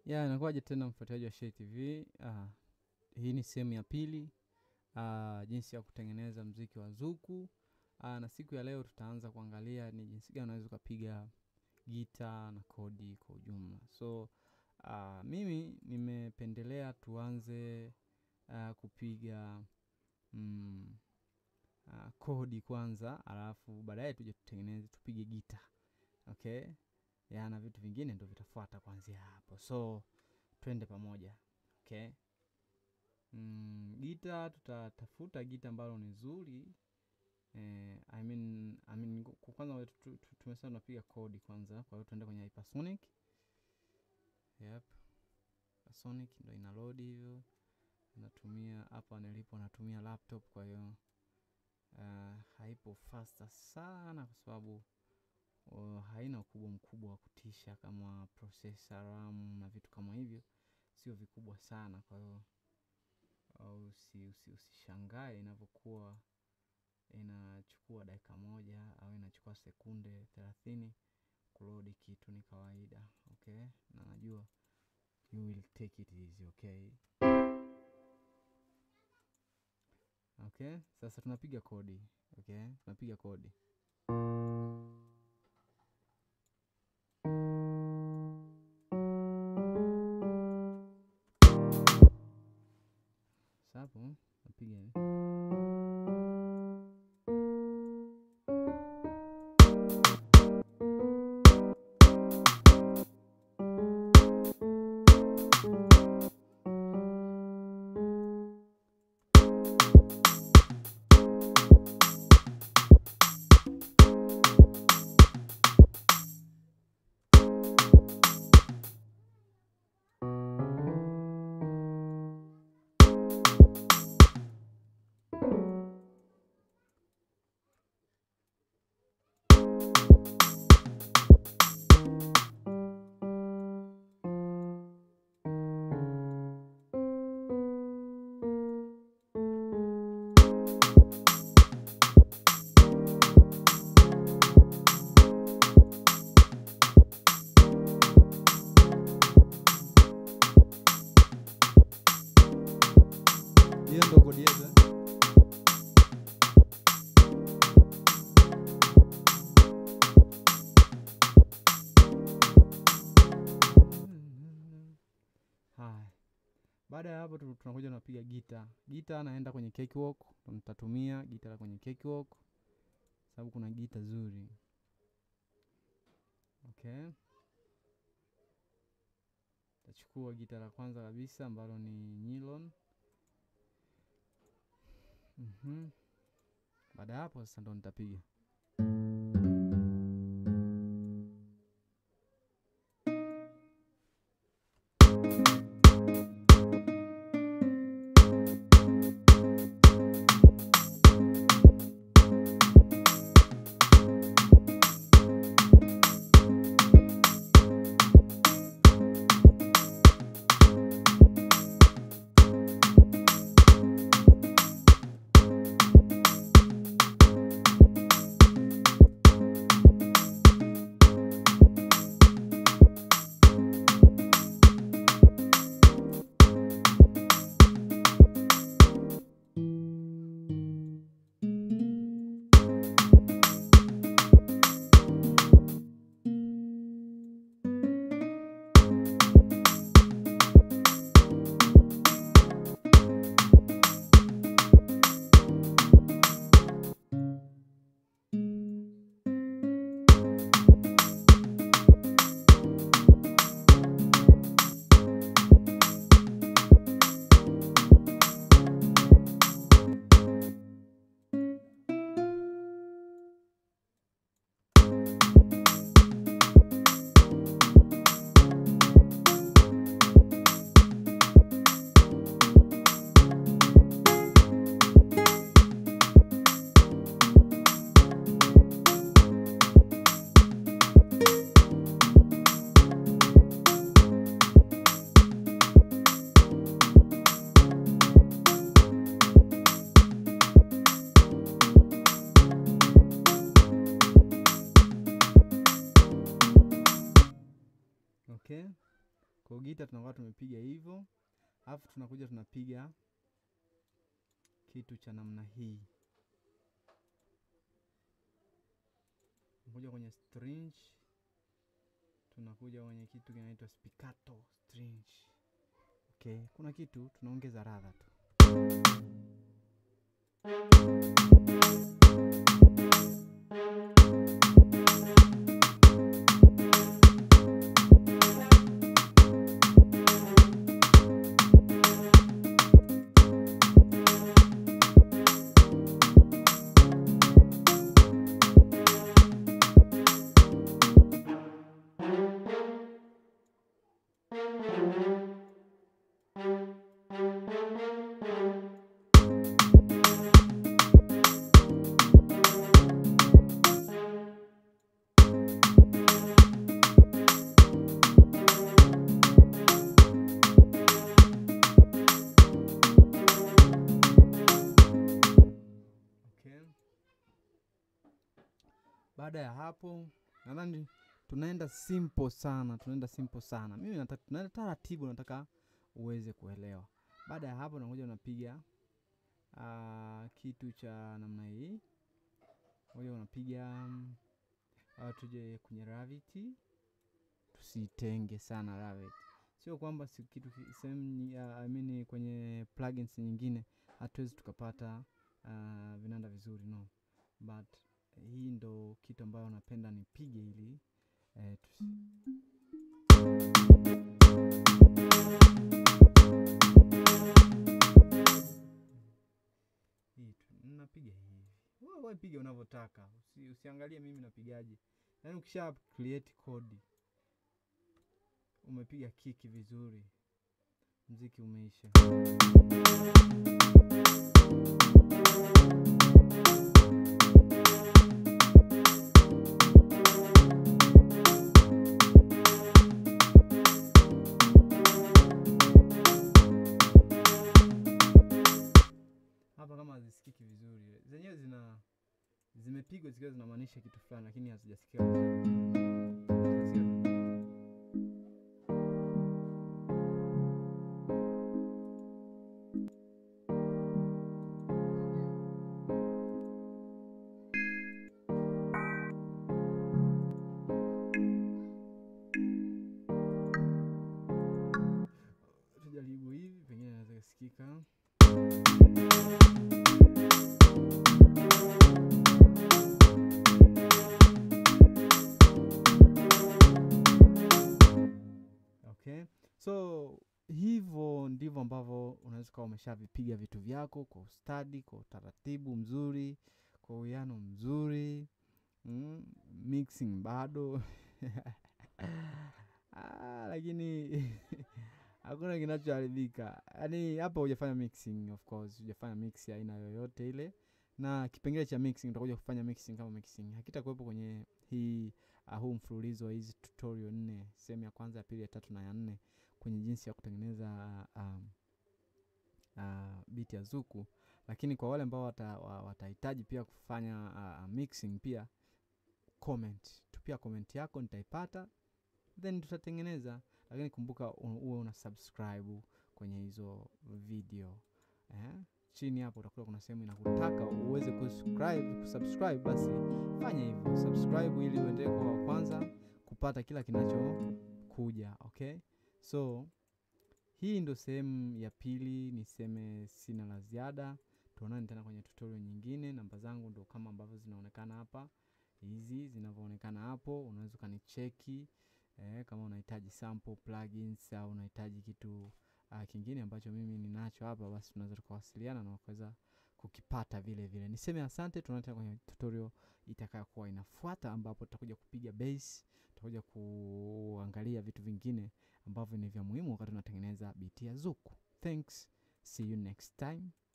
Ya, inakuwaje tena mfuatiliaji wa Shayia TV. Ah, hii ni sehemu ya pili ah, jinsi ya kutengeneza mziki wa zuku ah, na siku ya leo tutaanza kuangalia ni jinsi gani unaweza ukapiga gita na kodi kwa ujumla. So ah, mimi nimependelea tuanze ah, kupiga mm, ah, kodi kwanza, alafu baadaye tuje tutengeneze tupige gita okay ya na vitu vingine ndo vitafuata kuanzia hapo so twende pamoja okay mm, gita tutatafuta gita ambalo ni zuri eh, I mean, I mean, kwa kwanza tu- tu- tu- tumesema tunapiga kodi kwanza kwa hiyo tuende kwenye hypersonic yep hypersonic ndo ina load hivyo natumia hapa nilipo natumia laptop kwa hiyo uh, haipo faster sana kwa sababu uh, haina ukubwa mkubwa wa kutisha kama processor RAM na vitu kama hivyo, sio vikubwa sana. Kwa hiyo uh, usi, usi, usishangae inavyokuwa inachukua dakika moja au inachukua sekunde thelathini kulodi kitu, ni kawaida okay, na najua you will take it easy okay. Okay, sasa tunapiga kodi okay, tunapiga kodi sapo napiga hivi. hiyo ndo kodi yetu eh? Haya, baada ya hapo tu- tunakuja tunapiga gita. Gita naenda kwenye cakewalk, ndo nitatumia gita la kwenye cakewalk sababu kuna gita zuri. Okay, tachukua gita la kwanza kabisa ambalo ni nylon. Mhm. Baada ya hapo sasa ndo nitapiga. Kwa gita tunakuwa tumepiga hivyo, alafu tunakuja tunapiga kitu cha namna hii, tunakuja kwenye string, tunakuja kwenye kitu kinaitwa spiccato string. Okay, kuna kitu tunaongeza radha tu. Okay. Baada ya hapo nadhani tunaenda simple sana, tunaenda simple sana. Mimi nataka tunaenda taratibu, nataka uweze kuelewa. Baada ya hapo nakuja unapiga ah, kitu cha namna hii, moja unapiga mm, ah, tuje kwenye Gravity, tusitenge sana Gravity. Sio kwamba si kitu ki- sehemu nyi- ah, I mean kwenye plugins nyingine hatuwezi tukapata ah, vinanda vizuri no, but hii ndo kitu ambayo napenda nipige ili eh, tusi hii tu napiga hivi, wewe wewe piga unavyotaka, usi, usiangalie mimi napigaje. Yaani ukisha create code umepiga kiki vizuri, mziki umeisha. Hapa kama hazisikiki vizuri, zenyewe zina zimepigwa zikiwa zinamaanisha kitu fulani, lakini hazijasikika vizuri. Hazijasikia tujaribu hivi, pengine inaweza kusikika. Okay, so hivyo ndivyo ambavyo unaweza ukawa umeshavipiga vitu vyako kwa ustadi, kwa utaratibu mzuri, kwa uwiano mzuri mm, mixing bado ah, lakini hakuna kinachoharibika. Yaani hapa hujafanya mixing, of course hujafanya mix ya aina yoyote ile, na kipengele cha mixing utakuja kufanya mixing kama mixing hakitakuwepo kwenye hii uh, huu mfululizo wa hizi tutorial nne, sehemu ya kwanza, ya pili, ya tatu na ya nne kwenye jinsi ya kutengeneza um, uh, beat ya zuku. Lakini kwa wale ambao wata, wa- watahitaji pia kufanya uh, mixing pia comment, tupia comment yako nitaipata, then tutatengeneza. Lakini kumbuka u- uwe una subscribe kwenye hizo video eh? Chini hapo utakuta kuna sehemu inakutaka uweze kusubscribe, kusubscribe basi fanya hivyo, subscribe ili uendelee kuwa wa kwanza kupata kila kinachokuja. Okay, so hii ndo sehemu ya pili, niseme sina la ziada. Tuonane tena kwenye tutorial nyingine. Namba zangu ndo kama ambavyo zinaonekana hapa, hizi zinavyoonekana hapo. Unaweza ukanicheki eh, kama unahitaji sample plugins au unahitaji kitu uh, kingine ambacho mimi ninacho hapa, basi tunaweza tukawasiliana na ukaweza kukipata vile vile. Niseme asante, tuonane tena kwenye tutorial itakayokuwa inafuata, ambapo tutakuja kupiga bass, tutakuja kuangalia vitu vingine ambavyo ni vya muhimu wakati unatengeneza beat ya zuku. Thanks, see you next time.